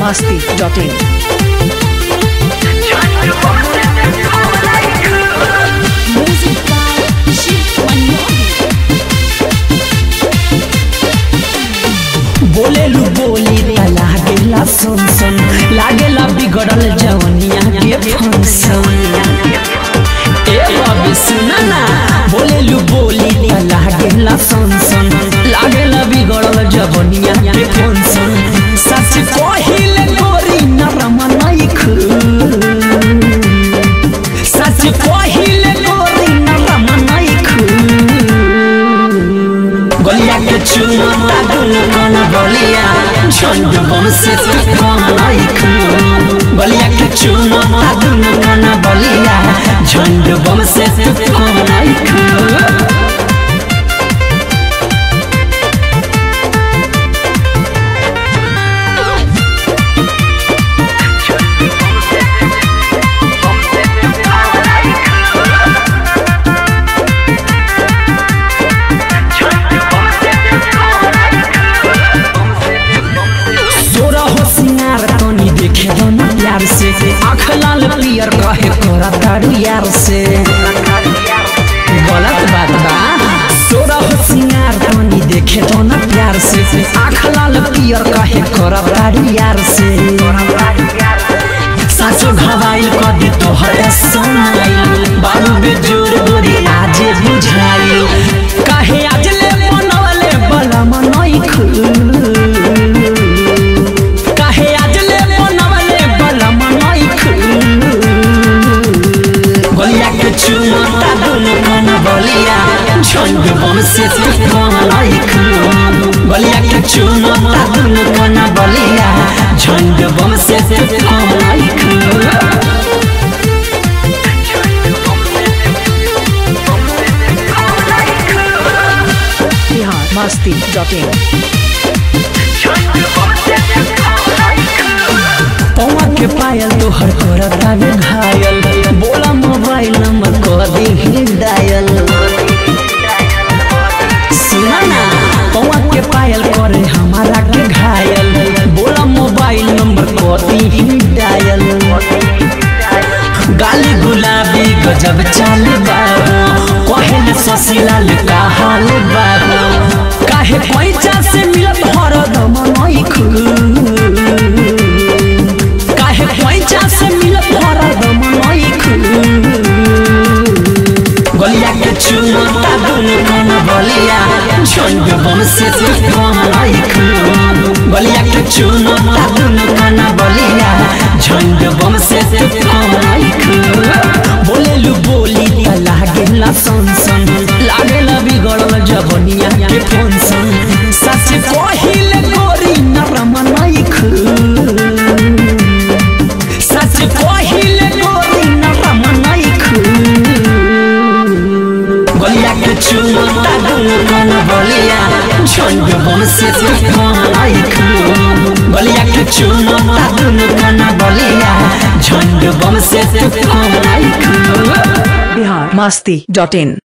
masti.in. Music by Shiv Manmohan. बोलेलू बोली रे लागेला सुन सुन लागेला बिगड़ल जवनिया के फंक्शन ए बाबी सुना ना बोलेलू बोली रे लागेला सुन सुन लागेला बिगड़ल जवनिया के फंक्शन सच कहिले गोरी नरम नइख सच कहिले गोरी नरम नइख गलिया के चुमा दुनु कन बलिया झंड बम से तू कम लाइक गलिया के चुमा दुनु कन बलिया झंड बम से तू कम लाइक सोरा हो सिंगार तनी देखे दो ना प्यार से आँख लाल पियर कहे करा तारू यार से गलत बात बा सोरा हो सिंगार तनी देखे दो ना प्यार से आँख लाल पियर कहे करा तारू यार से साचो घवाइल कदी तोहर सुनाइल बाबू बेजोर गोरी आज बुझाइल काहे आज ले मनवले बला मनइख काहे आज ले मनवले बला मनइख गलिया के चुमता दुनु कन बलिया झंड बम से तू कम लाइक गलिया के चुमता दुनु कन बलिया झंड बम से तू कम लाइक Bihar masti.in. पौवा के पायल तोहर करता में घायल बोला मोबाइल नंबर कर दी डायल सुना ना पौवा के पायल करे हमारा के घायल बोला मोबाइल नंबर कर दी डायल गाली गुलाबी गजब चाल बाबू कहल ससीलाल का हाल बाबू काहे पैसा से मिलत हरदम नइख काहे पैसा से मिलत हरदम नइख गलिया के चुमता दुनु कन बलिया झंड बम से तू कम लाइक गलिया के चुमता दुनु कन बलिया झंड बम से तू कम लाइक बोलेलू बोली त लागेला सन सन लागेला बिगड़ल जवनिया के फंक्शन सच कहिले गोरी नरम नइख सच कहिले गोरी नरम नइख गलिया के चुमता दुनु कन बलिया झंड बम से तू कम लाइक गलिया के चुमता दुनु कन बलिया झंड बम से तू कम लाइक Bihar masti.in.